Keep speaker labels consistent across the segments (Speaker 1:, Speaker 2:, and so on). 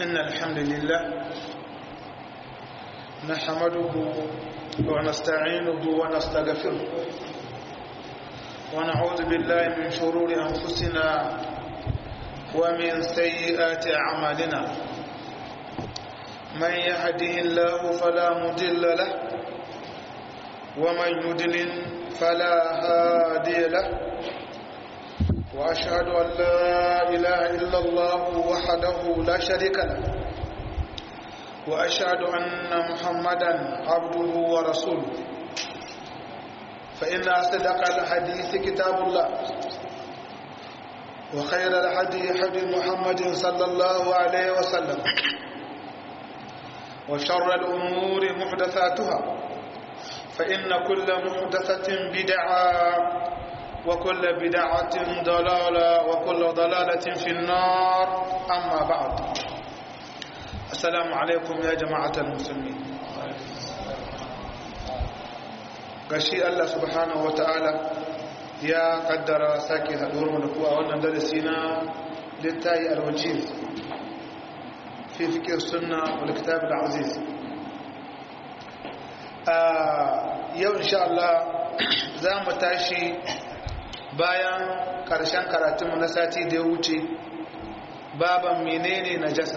Speaker 1: إن الحمد لله نحمده ونستعينه ونستغفره ونعوذ بالله من شرور أنفسنا ومن سيئات أعمالنا من يهده الله فلا مضل له ومن يضلل فلا هادي له وأشهد أن لا إله إلا الله وحده لا شريك له وأشهد أن محمدا عبده ورسوله فإن أصدق الحديث كتاب الله وخير الحديث حديث محمد صلى الله عليه وسلم وشر الأمور محدثاتها فإن كل محدثة بدعة وكل بدعة ضلالة وكل ضلالة في النار أما بعد السلام عليكم يا جماعة المسلمين gashi Allah subhanahu wata'ala ya kaddara sake haɗuwar mu da kuwa wannan darasi na littayi alwajir fi fikir sunna wal kitab al-aziz yau insha Allah za mu tashi bayan ƙarshen karatunmu na sati da ya wuce baban menene najasa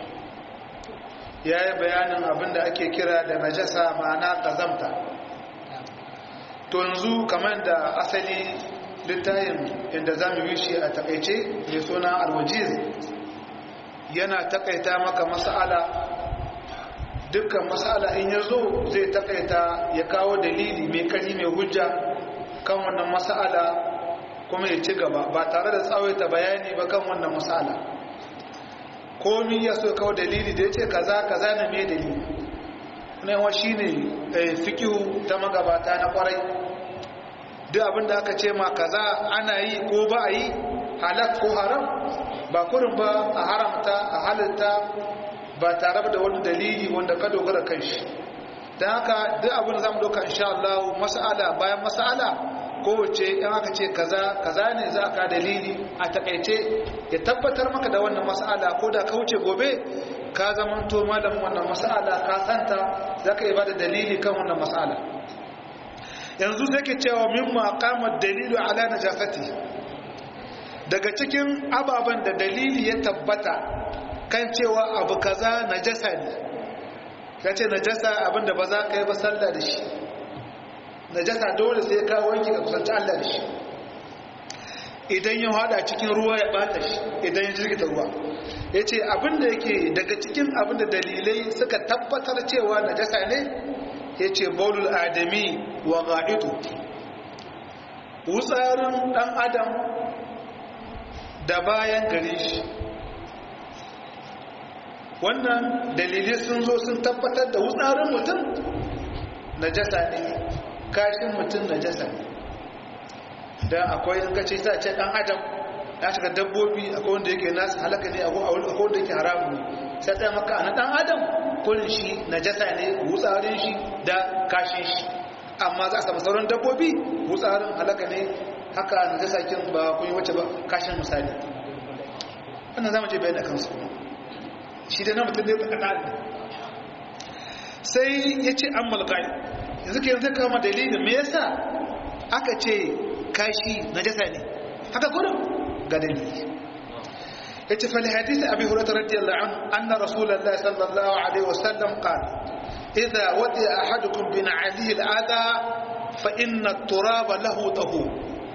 Speaker 1: ya yi bayanin abinda ake kira da najasa ma'ana ƙazamta to yanzu kamar da asali littayin inda za mu yi shi a takaice mai suna alwajiz yana takaita maka mas'ala dukkan mas'ala in ya zo zai takaita ya kawo dalili mai kari mai hujja kan wannan mas'ala kuma ya ci gaba ba tare da tsawaita bayani ba kan wannan mas'ala komi ya so kawo dalili da ya ce kaza kaza na mai dalili yawa shi ne fikihu ta magabata na kwarai duk abinda aka ce ma kaza ana yi ko ba a yi halak ko haram ba kurin ba a haramta a halitta ba tare da wani dalili wanda ka dogara kan shi don haka duk abin da za mu doka insha Allah mas'ala bayan mas'ala kowace in aka ce kaza kaza ne za ka dalili a takaice ya tabbatar maka da wannan mas'ala ko da ka wuce gobe ka zamanto malamin wannan mas'ala ka santa za ka yi ba da dalili kan wannan mas'ala yanzu sai ke cewa mimma qama dalilu ala najasati daga cikin ababen da dalili ya tabbata kan cewa abu kaza najasa ne ka ce najasa abinda ba za ka yi ba sallah da shi najasa dole sai ka wanki ka kusanci Allah da shi idan ya hada cikin ruwa ya bata shi idan ya jirgita ruwa ya ce abinda yake daga cikin abinda dalilai suka tabbatar cewa najasa ne ya ce baulul adami wa ga'idu wutsarin dan adam da bayan gare shi wannan dalilai sun zo sun tabbatar da wutsarin mutum najasa ne kashin mutum najasa ne don akwai in kace ta ce dan adam ya shiga dabbobi akwai wanda yake nasu halaka ne akwai wanda yake haramu ne sai ta maka na dan adam kullun shi najasa ne wutsarin shi da kashin shi amma za a samu sauran dabbobi wutsarin halaka ne haka najasa kin ba kun yi wace ba kashin misali wannan zamu je bayan kansu shi da na mutum ne ta kada sai ya ce an malƙai yanzu ke yanzu kama dalilin me yasa aka ce kashi najasa ne haka kudu ga dalili yace fa hadith abi hurairah radiyallahu anhu anna rasulullahi sallallahu alaihi wasallam qala idha wadi'a ahadukum bi na'alihi al-adha fa inna at-turaba lahu tahur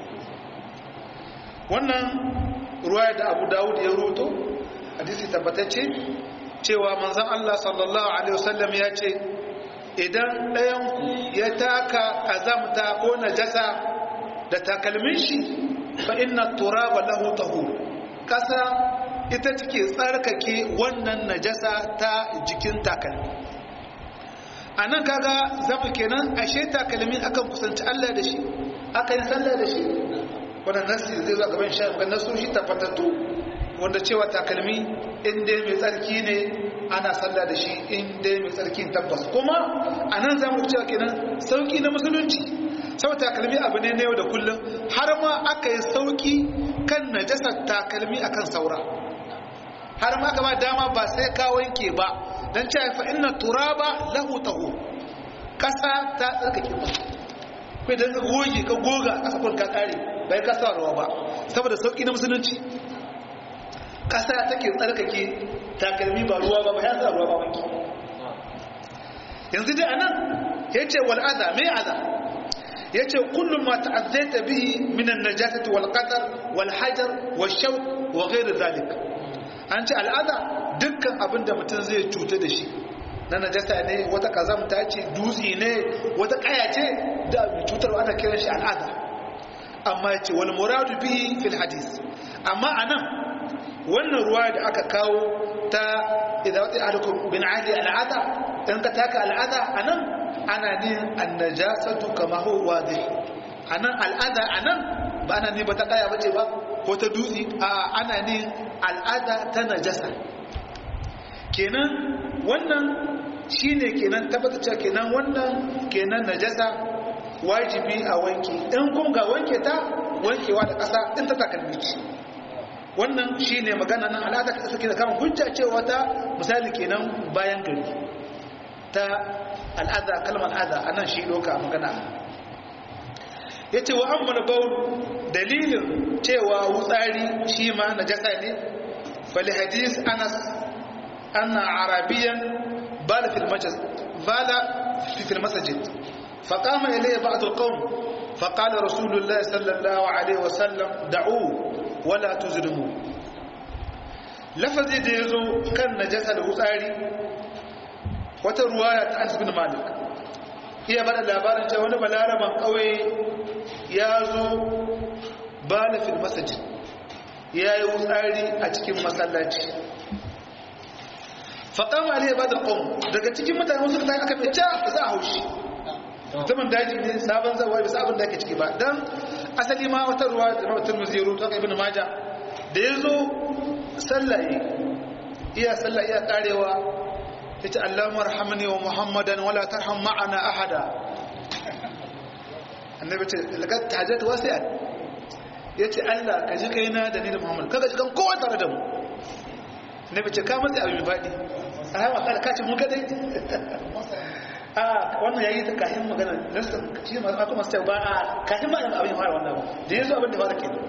Speaker 1: wannan ruwaya da Abu Dawud ya ruto hadisi tabbatacce cewa manzon Allah sallallahu alaihi wasallam ya ce idan ɗayan ku ya taka azamta ko najasa da takalmin shi fa inna turaba lahu tahur kasa ita take tsarkake wannan najasa ta jikin takalmi anan kaga zama kenan ashe takalmi akan kusanci Allah da shi aka yi sallah da shi wannan nasi zai zo gaban shi ga nasu shi tabbatattu wanda cewa takalmi inda mai tsarki ne ana sallah da shi inda mai tsarkin tabbas kuma anan zamu cewa kenan sauki na musulunci sau takalmi abu ne na yau da kullum har ma aka yi sauki kan najasar takalmi akan saura har ma ka ba dama ba sai ka wanke ba dan cewa fa inna turaba lahu tahu kasa ta tsarkake ba kai dan ka goge ka goga kasa kun ka kare bai ka sa ruwa ba saboda sauki na musulunci kasa take tsarkake takalmi ba ruwa ba ba ya sa ruwa ba wanki yanzu dai anan yace wal adha me adha yace kullu ma ta'azzaita bihi min an-najasati wal qadar wal hajar wal shawk wa ghayr dhalik an ce al'ada dukkan abin da mutum zai cuta da shi na najasa ne wata kazamta ce dutse ne wata kaya ce da mai cutarwa ana kiran shi al'ada amma yace wal muradu bihi fil hadith amma anan wannan ruwa da aka kawo ta idan wata ahadukum bin adi al'ada in ka taka al'ada anan ana ne annajasatu kama huwa wadih anan al'ada anan ba ana ne ba ta kaya bace ba ko ta dutse a ana ne al'ada ta najasa kenan wannan shine kenan tabbata cewa kenan wannan kenan najasa wajibi a wanke in kun ga wanke ta wankewa da ƙasa in ta takalmi ce wannan shine magana nan al'ada ka suke da kama hujja cewa ta misali kenan bayan gari ta al'ada kalmar al'ada anan shi doka magana yace wa amma baul dalilin cewa wutsari shi ma najasa ne fali hadis anas anna arabiyan bala fil masjid bala fi masjid فقام إليه بعض القوم فقال رسول الله صلى الله عليه وسلم دعوه ولا تزلموا لفظي da yazo kan najasa da hutsari wata ruwaya ta Anas bin Malik iya bada labarin cewa wani balaraban kauye ya zo bala fil masjid ya yi hutsari a cikin masallaci faqama alayhi ba'd al-qawm daga cikin mutane suka tayi aka fice za a haushi mutumin daji ne sabon zawa bisa abin da ake ciki ba don asali ma wata ruwa da rawar turmuzi ya rutu ibn maja da ya zo sallaye iya sallaye iya karewa ya ce allahumar hamani wa muhammadan wala tarham ma'ana ahada annabi ce lagat tahajjat wasi'at ya ce allah ka ji kaina da ni da muhammad kaga ji kan kowa tare da mu annabi ce ka matsi abin faɗi a hawa ka ce mun kadai a wannan yayi ta kahin magana nasta shi ma aka masa ba a kahin ma abin fara wannan ba da yazo abin da fara kenan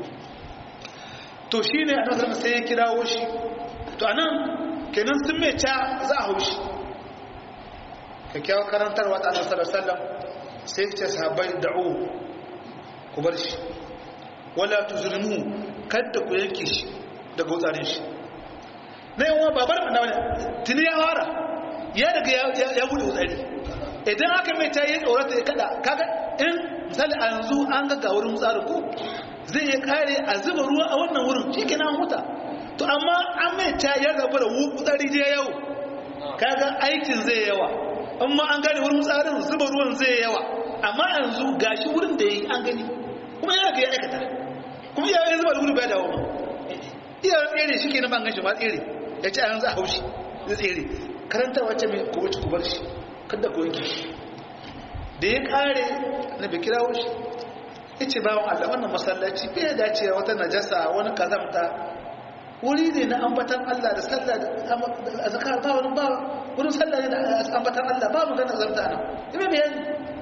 Speaker 1: to shine annabi sallallahu sai ya kirawo shi to anan kenan sun mai ta za a haushi kyakkyawar karantarwa ta annabi sallallahu alaihi wasallam sai ya ce sahabbai da'u ku bar shi wala tuzlimu kada ku yanke shi daga wutsarin shi na yawan babar annabi tuni ya fara ya daga ya bude wutsari idan aka mai ta yi tsorata ya kada kaga in misali a yanzu an ga wurin tsarin ko zai ya kare a zuba ruwa a wannan wurin shi ke nan huta to amma an mai ta ya rabu da wutsari je yau kaga aikin zai yawa amma an gane wurin tsarin zuba ruwan zai yawa amma yanzu gashi wurin da ya yi an gani kuma ya ga ya aikata kuma iya ya zuba da wuri bai dawo ma iya tsere shi ke na ban gashi ma tsere ya ce a yanzu a haushi zai tsere karanta wacce mai kubuci kubar shi kada ku yanke shi da ya kare na bai kirawo shi ya ce bawan Allah wannan masallaci bai ya dace wata najasa wani kazamta wuri ne na ambatan Allah da sallah da zakar ba wani ba wurin sallah ne da ambatan Allah ba mu ganin kazamta nan ime bayani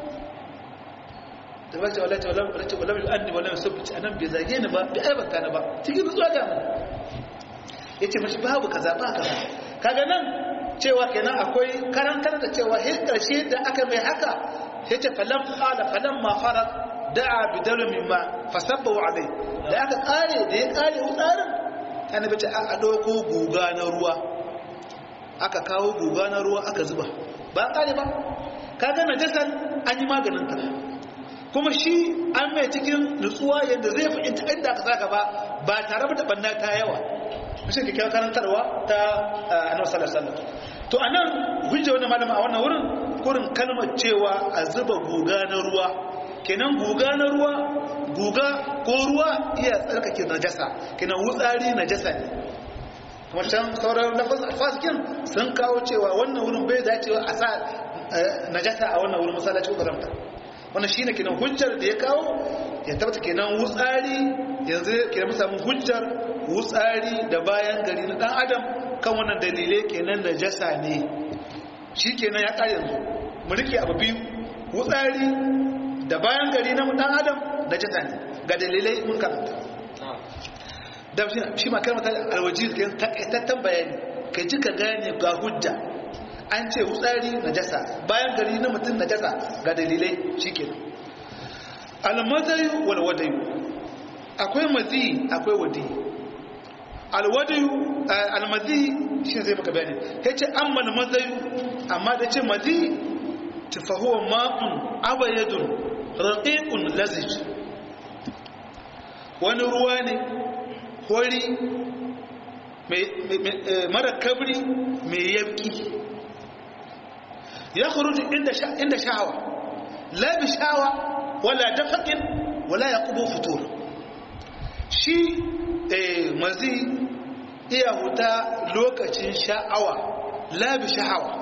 Speaker 1: da ba ce wallahi wallahi wallahi wallahi anni wallahi sabbi anan bai zage ni ba bai aibanta ni ba cikin zuwa da mu yace mashi babu kaza ba kaza kaga nan cewa kenan akwai karantar da cewa he karshe da aka mai haka yace falam qala falam ma farad da'a bidalu mimma fasabbu alai da aka kare da ya kare utsarin annabi ce a dauko guga na ruwa aka kawo guga na ruwa aka zuba ba kare ba kaga najasan an yi maganin ta kuma shi an mai cikin nutsuwa yadda zai fahimta inda aka saka ba ba tare da banna ta yawa shi ke kira karantarwa ta annabi sallallahu alaihi wasallam to anan hujja wannan malama a wannan wurin kurin kalmar cewa a zuba guga na ruwa kenan guga na ruwa guga ko ruwa iya tsarkake najasa kenan wutsari najasa ne kuma can sauran fasikin sun kawo cewa wannan wurin bai dacewa a sa najasa a wannan wurin masallaci ko karamta wannan shine kenan hujjar da ya kawo ya tabbata kenan wutsari yanzu kenan mu samu hujjar wutsari da bayan gari na dan adam kan wannan dalilai kenan da jasa ne shi kenan ya ƙari yanzu mu rike abu biyu wutsari da bayan gari na dan adam da jasa ne ga dalilai mun karanta da shi ma kalmata alwajir kenan takaitattan bayani ka ji ka gane ga hujja an ce wutsari na jasa bayan gari na mutum na jasa ga dalilai shi kenan almadayu walwadayu akwai mazi akwai wadi alwadayu almazi shi zai maka bayani ya ce amma almadayu amma da ce mazi tafahuwa ma'un abayadun raƙiƙun lazij wani ruwa ne hori mara kabri mai yabki ya kurutu inda sha'awa la bi sha'awa wala dafaƙin wala ya ƙubo fitur shi mazi iya huta lokacin sha'awa la bi sha'awa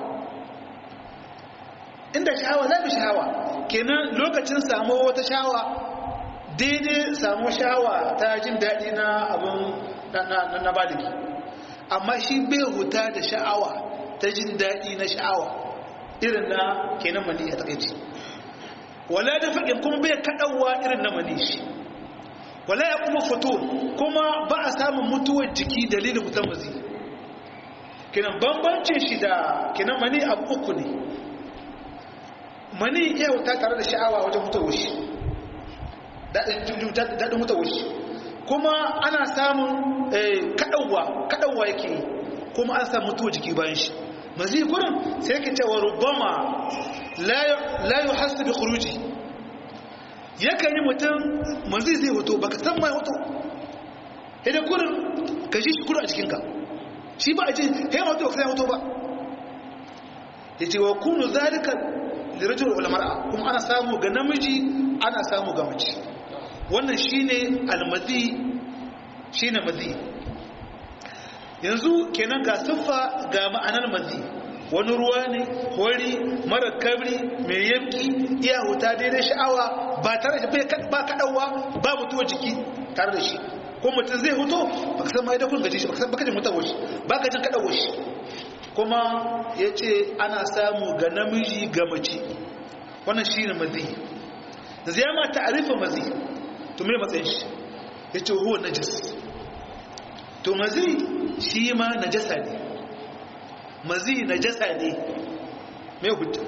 Speaker 1: inda sha'awa la bi sha'awa kenan lokacin samu wata sha'awa daidai samu sha'awa ta jin daɗi na abin na baligi amma shi bai huta da sha'awa ta jin daɗi na sha'awa irin na kenan mani a takaici wala da faƙin kuma bai kaɗawa irin na mani shi wala ya kuma fito kuma ba a samun mutuwar jiki dalilin fitar mazi kenan bambancin shi da kenan mani abu uku ne mani iya wuta tare da sha'awa wajen mutuwar shi daɗin mutuwar shi kuma ana samun kaɗauwa kaɗauwa yake yi kuma an samu mutuwar jiki bayan shi mazi gurin sai yake cewa rubama la yi hasu bi kuruji yakan yi mutum mazi zai hoto baka san mai hoto idan gurin ka shi kuru a cikinka shi ba a ce ya hoto ba ka san hoto ba ya ce wa kunu zalika lirajul ulamara kuma ana samu ga namiji ana samu ga mace wannan shine almazi shine mazi yanzu kenan ga siffa ga ma'anar mazi wani ruwa ne hori mara kabri mai yanki iya huta daidai sha'awa ba tare da ba kaɗawa ba mutuwa jiki tare da shi ko mutum zai huto ba ka san ma idan kun gaji shi ba ka san bakajin mutuwa shi ba ka jin kaɗawa shi kuma ya ce ana samu ga namiji ga mace wannan shi ne mazi zai ma ta'arifin mazi to me matsayin shi ya ce huwa najis to mazi shi ma najasa ne mazi najasa ne mai hujja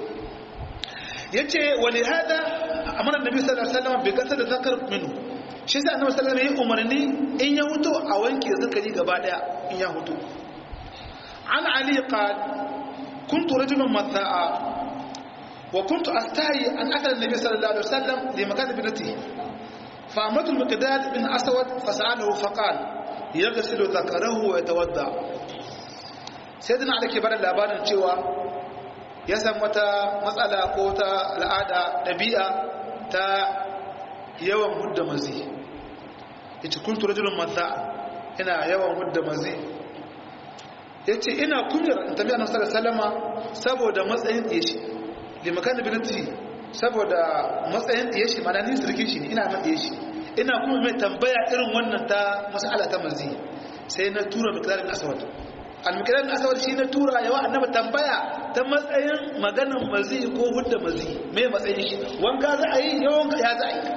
Speaker 1: ya ce wali hada a manar nabi sallallahu alaihi wasallam bai gasa da zakar minu shi sai annabi sallallahu alaihi wasallam umarni in ya hutu a wanke zakari gaba daya in ya hutu an ali qal kuntu rajulan matha'a wa kuntu astahi an akala nabi sallallahu alaihi wasallam li makan ibnatihi فأمرت المقداد بن أسود فسأله فقال يغسل ذكره ويتودع سيدنا علي كبار labarin cewa ya san wata matsala ko ta al'ada ɗabi'a ta yawan hudda mazi yace kuntu rajulun madha ina yawan hudda mazi yace ina kunyar in tabi annabi sallallahu alaihi wasallama saboda matsayin dishi limakan binati saboda matsayin ɗiye shi mana ni sirkin shi ne ina man ɗiye shi ina kuma mai tambaya irin wannan ta mas'ala ta mazi sai na tura mikilarin asawad al-mikilarin asawad shi na tura yawa annaba tambaya ta matsayin maganan mazi ko hudda mazi mai matsayin shi wanka za a yi yawan ya za a yi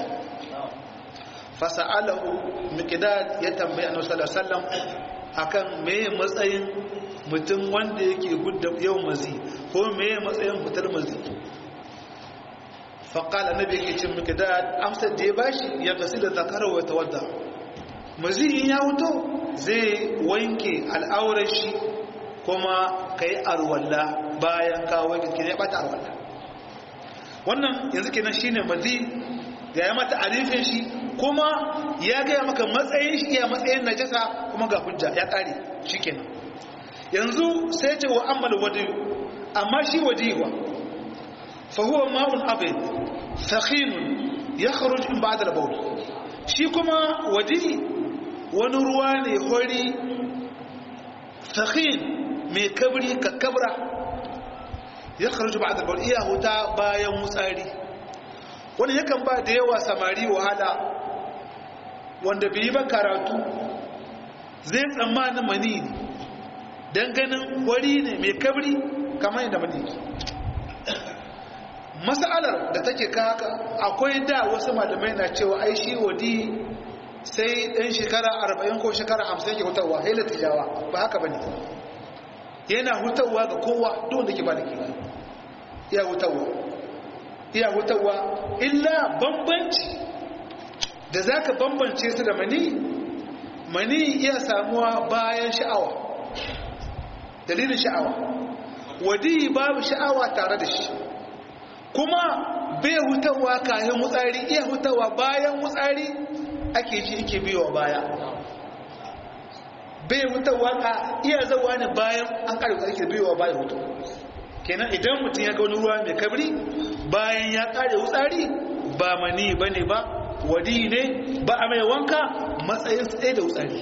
Speaker 1: fasa'alahu mikidad ya tambaya annabi sallallahu alaihi wasallam akan me matsayin mutum wanda yake hudda yawan mazi ko me matsayin fitar mazi faƙal annabi yake cin mikdad amsar da ya bashi ya gasi da zakarar wa tawadda maziyin ya wuto zai wanke al'aurar shi kuma ka yi arwalla bayan ka wanke ke ya bata arwalla wannan yanzu kenan shine mazi ya yi mata arifin shi kuma ya gaya maka matsayin shi iya matsayin najasa kuma ga hujja ya kare shi kenan yanzu sai ce wa ammal wadi amma shi wadiwa فهو ماء أبيض ثخين يخرج من بعد البول shi kuma waje wani ruwa ne hori fakhin mai kabri ka kabra ya kharju ba'da al iya huta bayan mutsari wani yakan ba da yawa samari wahala wanda bai yi ba karatu zai tsammanin mani ne don ganin wari ne mai kabri kamar yadda mani ke masalar da take haka akwai da wasu malamai na cewa ai shi wadi sai ɗan shekara 40 ko shekara 50 ke hutawa haila tijawa ba haka ba ne yana hutawa ga kowa duk da ke ba da ke iya hutawa iya hutawa illa bambanci da za ka bambance su da mani mani iya samuwa bayan sha'awa dalilin sha'awa wadi babu sha'awa tare da shi kuma bai hutawa kayan wutsari iya hutawa bayan wutsari ake ji ike biyowa baya bai hutawa ka iya zawa ne bayan an ƙarfi da ake biyowa baya hutu kenan idan mutum ya ga wani ruwa mai kabri bayan ya ƙare wutsari ba mani ba ne ba wadi ne ba a mai wanka matsayin tsaye da wutsari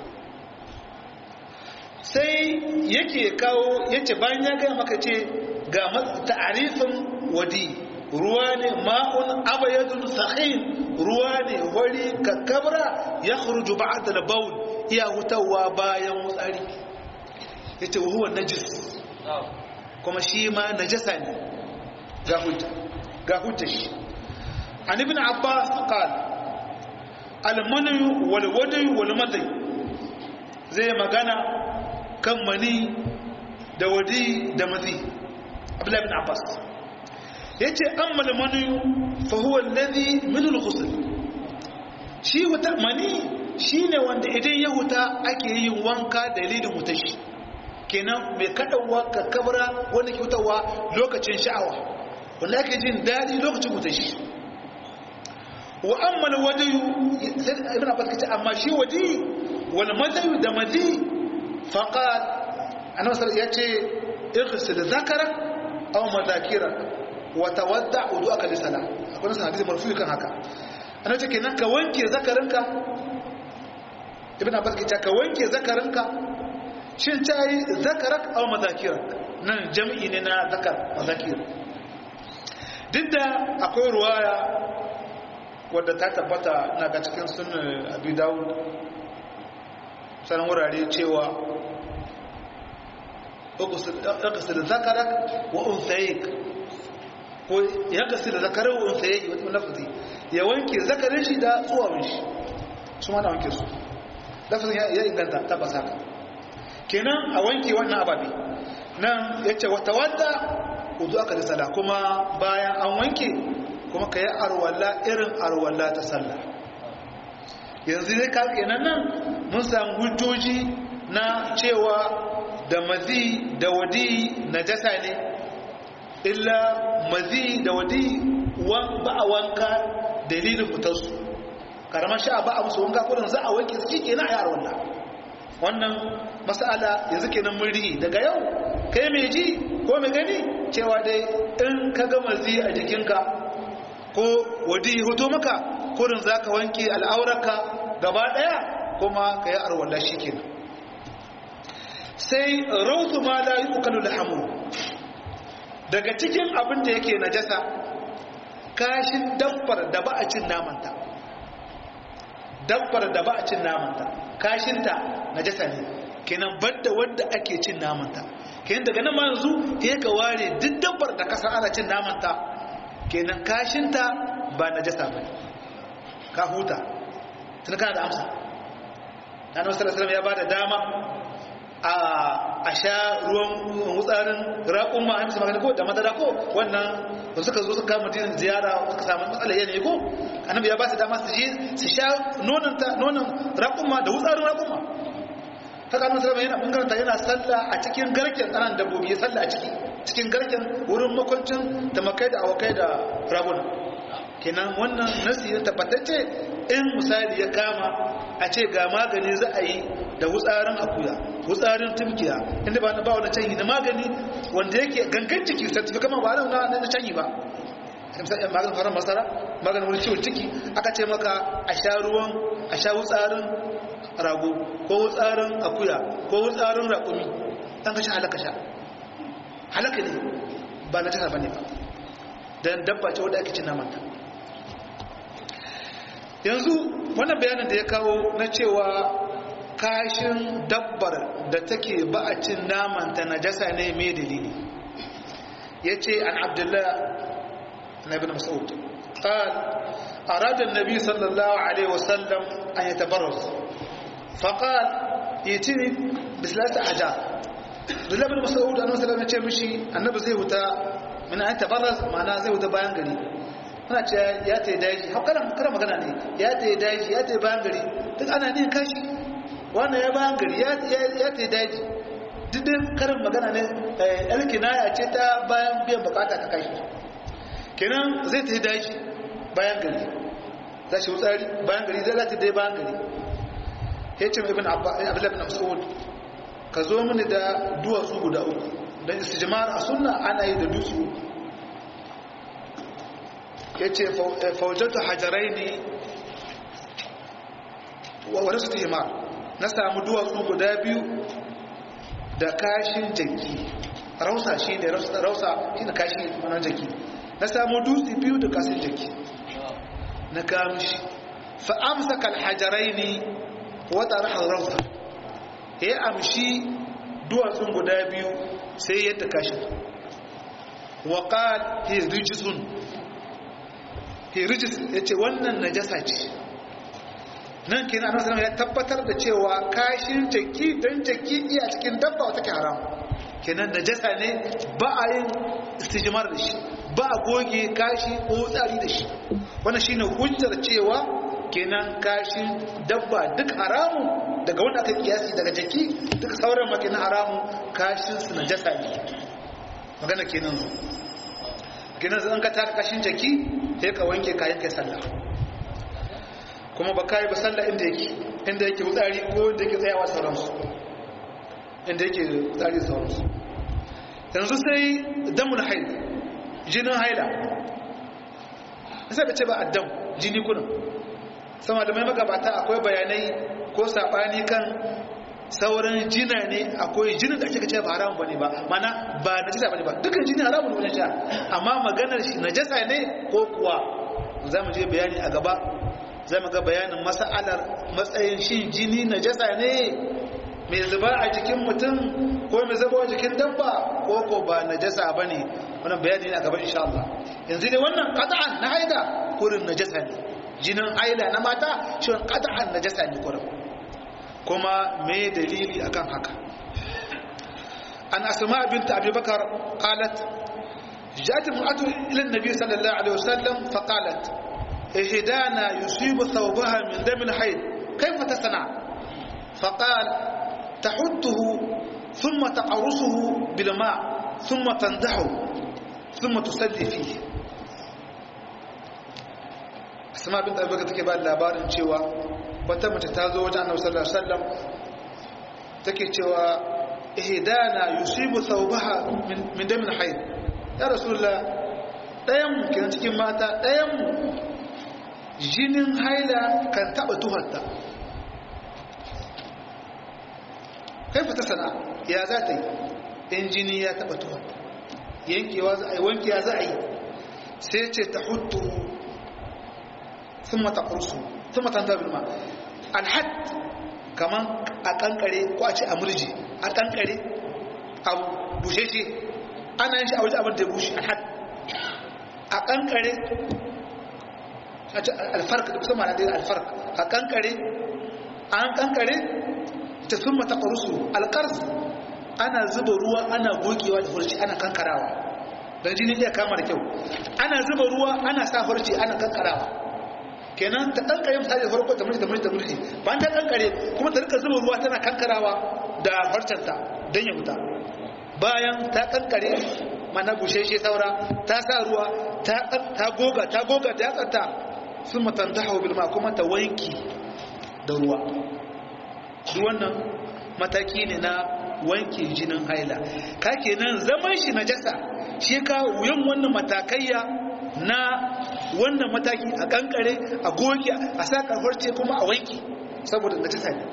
Speaker 1: sai yake kawo yace bayan ya gaya maka ce ga ta'arifin wadi ruwa ne ma'un abayadun sahin ruwa ne wari kakkabra ya khurju ba'da al-bawl iya hutawa bayan wutsari yace huwa najis kuma shi ma najasa ne ga hujja ga hujja shi an ibn abbas qala al-manu wal wadi wal madai zai magana kan mani da wadi da mazi abdullahi bin abbas ya ce an malamani fahuwar lazi minul ghusl shi wuta mani shi ne wanda idan ya huta ake yin wanka dalilin wuta shi kenan mai kaɗawa ka kabara wanda ke hutawa lokacin sha'awa wanda ake jin daɗi lokacin wuta shi wa an malwadayu ibn abbas kace amma shi wadi wal madayu da madi faqat annabi sallallahu ya ce ighsil dhakarak aw madhakirak wa tawadda wudu'aka li salah akwai nasan hadisi marfu'i kan haka annabi ce kenan ka wanke zakarinka ibn abbas ke ka wanke zakarinka shin tayi zakarak aw madhakirak nan jam'i ne na zakar madhakir duk da akwai ruwaya wadda ta tabbata na ga cikin sunan abi dawud sanan wurare cewa اغسل ذكرك وانثيك ko ya gasila zakarar wa unsayi wata lafazi ya wanke zakarin shi da tsuwawin shi su ma na wanke su lafazin ya inganta tabbas haka kenan a wanke wannan ababe nan ya ce wata wadda wudu aka da sala kuma bayan an wanke kuma ka yi arwalla irin arwalla ta sallah yanzu dai ka kenan nan mun samu hujjoji na cewa da mazi da wadi najasa ne illa mazi da wadi ba a wanka dalilin fitarsu karamar sha ba a musu wanka kudin za a wanke su ke na ayar wannan wannan masala yanzu kenan mun rihi daga yau kai mai ji ko mai gani cewa dai in ka ga mazi a jikinka ko wadi hoto maka kudin za ka wanke al'aurarka gaba daya kuma ka yi arwallah shi kenan sai rautu ma la yi ukalu lahamu daga cikin abin da yake najasa kashin dabbar da ba a cin namanta dabbar da ba a cin namanta kashinta najasa ne kenan badda wanda ake cin namanta kenan daga nan ma yanzu ya ka ware duk dabbar da kasa ana cin namanta kenan kashinta ba najasa ba ka huta tun kana da amsa annabi sallallahu alaihi ya bada dama a sha ruwan wutsarin raƙun ma amsa magana ko da madara ko wannan da suka zo suka kama din ziyara suka samu matsalar yanayi ko annabi ya ba su dama su je su sha nonon ta nonon raƙun ma da wutsarin raƙun ma haka annabi sallallahu yana bangaren yana sallah a cikin garken tsanan dabbobi ya sallah a ciki cikin garken wurin makwancin da makai da awakai da raguna kenan wannan nasi ya tabbatacce in misali ya kama a ce ga magani za a yi da wutsarin akuya wutsarin tumkiya inda ba na ba wani canyi na magani wanda yake gangan ciki sartifi kama ba na na canyi ba maganin faran masara maganin wani ciwon ciki aka ce maka a sha ruwan a sha wutsarin rago ko wutsarin akuya ko wutsarin raƙumi ɗan ka sha halaka sha halaka ne ba na jihar ba ne ba don dabba ce wadda ake cin namanta yanzu wannan bayanin da ya kawo na cewa kashin dabbar da take ba a cin namanta najasa ne mai dalili ya ce an abdullah na ibn mas'ud قال أراد النبي صلى الله عليه وسلم أن يتبرز فقال يتني بثلاثة أحجار Abdullahi bin Mas'ud annabi sallallahu alaihi wasallam ya ce mishi annabi zai wuta min an tabarraz ma'ana zai wuta bayan gari ana ce ya tayi daji har kana kana magana ne ya tayi daji ya tayi bayan gari duk ana ne kashi wannan ya bayan gari ya ya tayi daji duk dai karin magana ne alkinaya ce ta bayan biyan bukata ta kashi kenan zai tayi daji bayan gari za shi wutsari bayan gari zai zata dai bayan gari ya ce ibn abdullahi bin mas'ud ka zo mini da duwatsu guda uku don istijmar a sunna ana yi da dutsu ya ce faujatu hajarai ne wadda su himar na samu duwatsu guda biyu da kashin jaki rausa shi ne rausa shi ne kashin manan jaki na samu dutse biyu da kashin jaki na kamishi fa'amsa kalhajarai ne wata rahar rausa ya amshi duwatsun guda biyu sai yadda kashin waƙal hirijisun hirijis ya ce wannan najasa ce nan kenan annabi sallallahu ya tabbatar da cewa kashin jaki dan jaki iya cikin dabba wata ke haram kenan najasa ne ba a yin istijmar da shi ba a goge kashi ko tsari da shi wannan shine hujjar cewa kenan kashin dabba duk haramun daga wanda aka kiyasi daga jaki duk sauran makina haramun kashin su najasa ne magana kenan kenan zan ka taka kashin jaki sai ka wanke kayan kai sallah kuma ba kai ba sallah inda yake inda yake wutsari ko inda yake tsayawa sauransu inda yake wutsari sauransu yanzu sai damun haid jinin haila sai da ce ba addam jini kunan sama da mai magabata akwai bayanai ko saɓani kan sauran jina ne akwai jinin da ake kace ba haramun bane ba mana ba najasa bane ba dukkan jini haramun ne sha amma maganar shi najasa ne ko kuwa za mu je bayani a gaba za mu ga bayanin mas'alar matsayin shi jini najasa ne mai zuba a jikin mutum ko mai zuba a jikin dabba ko ko ba najasa bane wannan bayani ne a gaba insha Allah yanzu dai wannan qat'an na haida kurin najasa ne jinin haila na mata shi qat'an najasa ne kurin kuma me dalili akan haka an asma bint abi bakar qalat جاءت امرأة إلى النبي صلى الله عليه وسلم فقالت إحدانا يصيب ثوبها من دم الحيض كيف تصنع فقال تحته ثم تقرصه بالماء ثم تندحه ثم تصلي فيه asma bin abubakar take ba labarin cewa wata mace ta zo wajen annabi sallallahu alaihi wasallam take cewa ihdana yusibu thawbaha min damin hayd ya rasulullah dayan mu kenan cikin mata dayan mu jinin haila kan taba tuharta kai fita sana ya za ta yi in jini ya taba tuharta yankewa za a yi wankewa za a yi sai ce ta hutu ثم تقرصه ثم تنتهي بالماء الحد كمان أكنكري كواتي أمرجي أكنكري أو بوشيشي أنا إنشاء أوجه أبن تبوش الحد أكنكري الفرق بسمع هذه الفرق أكنكري أكنكري ثم تقرصه القرص ana zuba ruwa ana gogewa da furci ana kankarawa don jini iya kama da kyau ana zuba ruwa ana sa furci ana kankarawa kenan ta kankare misali da farko ta murji ta murji ta murji bayan ta kankare kuma ta rika zuba ruwa tana kankarawa da farcanta don ya fita bayan ta kankare mana busheshe saura ta sa ruwa ta goga ta goga ta yatsanta sun matanta hau bilma kuma ta wanki da ruwa duk wannan mataki ne na wanke jinin haila ka kenan zaman shi na jasa shi ka wuyan wannan matakaiya na wannan mataki a kankare a goge a sa karfarce kuma a wanki saboda najasa ne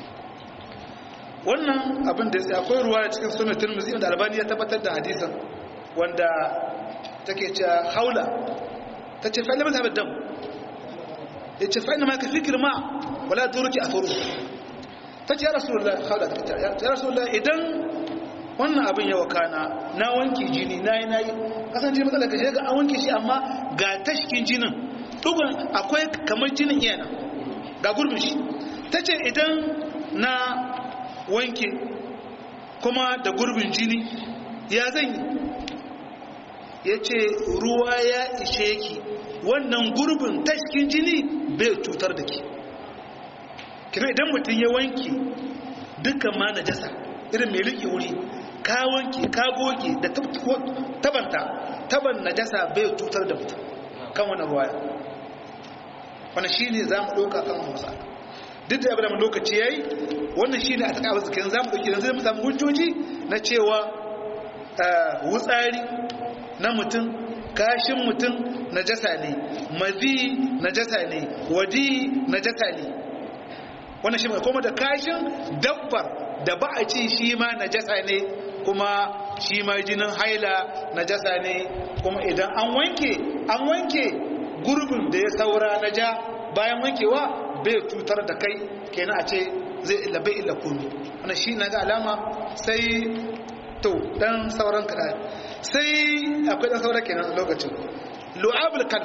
Speaker 1: wannan abin da ya akwai ruwa cikin sunan tirmidhi da albani ya tabbatar da hadisin wanda take cewa haula tace fa lamma tabad dam yace fa inma ka fikr ma wala duruki athuru ta ce ya rasulullah haula ta ya rasulullah idan wannan abin ya wakana na wanke jini na yi na yi kasance matsala ka shiga an wanke shi amma ga tashkin jinin dugun akwai kamar jinin iya nan ga gurbin shi ta ce idan na wanke kuma da gurbin jini ya zan yi ya ce ruwa ya ishe ki wannan gurbin tashkin jini bai cutar da ki kina idan mutum ya wanke dukkan ma na jasa irin mai riƙe wuri ka wanke ka goge da tabanta taban najasa bai cutar da mutum kan wani ruwaya wani shi ne za mu ɗauka kan musa duk da abin lokaci ya yi wannan shi ne a taƙa wasu za mu ɗauki yanzu mu samu hujjoji na cewa wutsari na mutum kashin mutum najasa ne mazi najasa ne wadi najasa ne wannan shi mai kuma da kashin dabbar da ba a ci shi ma najasa ne kuma shi ma jinin haila najasa ne kuma idan an wanke an wanke gurbin da ya saura na ja bayan wankewa bai cutar da kai kenan a ce zai illa bai illa kunu wannan shi na ga alama sai to dan sauran kada sai akwai dan sauran kenan lokacin lu'abul kan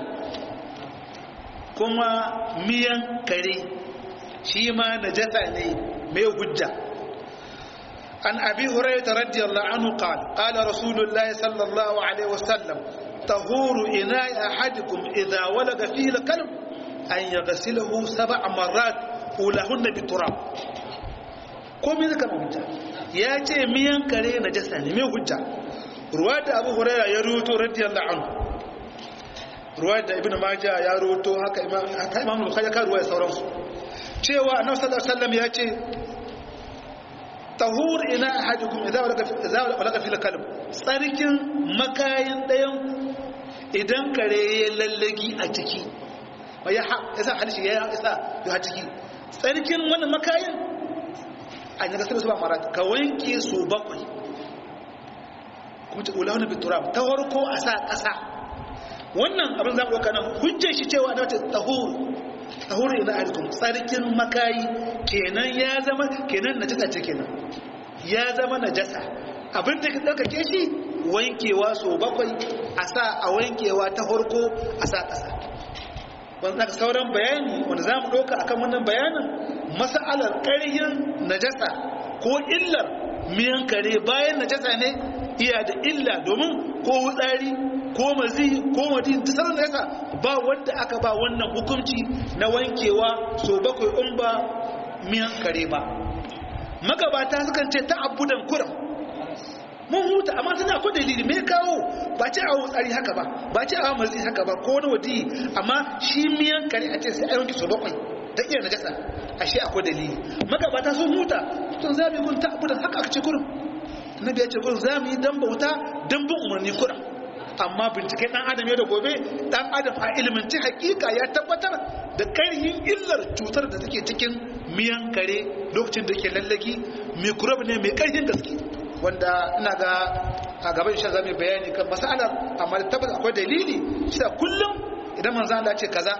Speaker 1: kuma miyan kare shi ma najasa ne mai hujja عن أبي هريرة رضي الله عنه قال قال رسول الله صلى الله عليه وسلم طهور إناء أحدكم إذا ولد فيه الكلب أن يغسله سبع مرات أولهن بالتراب كم ذلك مهجة ياتي ميان كري نجساني ميان هجة رواية أبو هريرة يروت رضي الله عنه رواية ابن ماجه يروت هكا إمام البخاري كان رواية سورانسو cewa annabi sallallahu alaihi wasallam ya ce tahur ina ahadukum idza walaga fil kalb tsarkin makayin dayan idan kare ya lallagi a ciki ya yasa halishi ya isa ya ciki tsarkin wannan makayin an yi gasar su ba mara ka wanke su bakwai kuma ta ula wani bitura ta warko a sa ƙasa wannan abin zamu ɗauka nan hujjar shi cewa da wata tahur tahur ina ahadukum tsarkin makayi kenan ya zama kenan na ce kenan ya zama najasa abin da ka ɗaukake shi wankewa so bakwai a sa a wankewa ta harko a sa ƙasa wanda sauran bayani wanda za mu ɗauka akan wannan bayanin masa'alar ƙarhin najasa ko illar miyan kare bayan najasa ne iya da illa domin ko wutsari ko mazi ko madin ta sauran najasa ba wanda aka ba wannan hukunci na wankewa so bakwai in ba miyan kare ba magabata sukan ce ta abudan kuram mun huta amma suna ko dalili me kawo ba ce a wutsari haka ba ba ce a mazi haka ba ko wani wadi amma shi miyan kare a ce sai a yanki so bakwai da iya najasa ashe akwai dalili magabata sun huta tun za mu yi gun ta abudan haka aka ce kurum annabi ya ce kurum za mu yi dan bauta dan bin umarni kuram amma binciken dan adam ya da gobe dan adam a iliminci hakika ya tabbatar da karhin illar cutar da take cikin miyan kare lokacin da ke lallaki microbe ne mai karhin gaske wanda ina ga a gaban shi zamu bayani kan masalar amma da tabbata akwai dalili cewa kullum idan manzo Allah ce kaza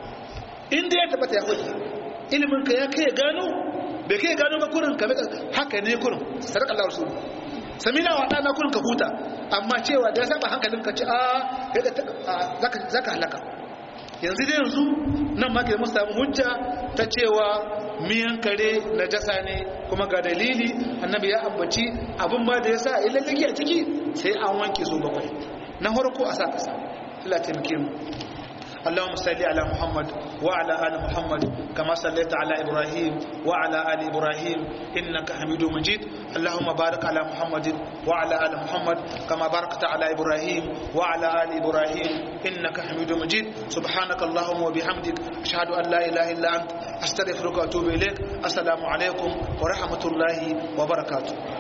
Speaker 1: inda ya tabbata ya hoki ilimin ka ya kai gano bai kai gano ba kurin ka haka ne kurin sadaka Allah rasul samina wa dana kurin ka huta amma cewa da ya saba hankalin ka ce a zaka zaka halaka yanzu da yanzu nan ma ke mun samu hujja ta cewa miyan kare na jasa ne kuma ga dalili annabi ya ambaci abin ba da ya sa ilallaki a ciki sai an wanke su bakwai na farko a sa kasa Allah taimake mu اللهم صل على محمد وعلى ال محمد كما صليت على ابراهيم وعلى ال ابراهيم انك حميد مجيد اللهم بارك على محمد وعلى ال محمد كما باركت على ابراهيم وعلى ال ابراهيم انك حميد مجيد سبحانك اللهم وبحمدك اشهد ان لا اله الا انت استغفرك واتوب اليك السلام عليكم ورحمه الله وبركاته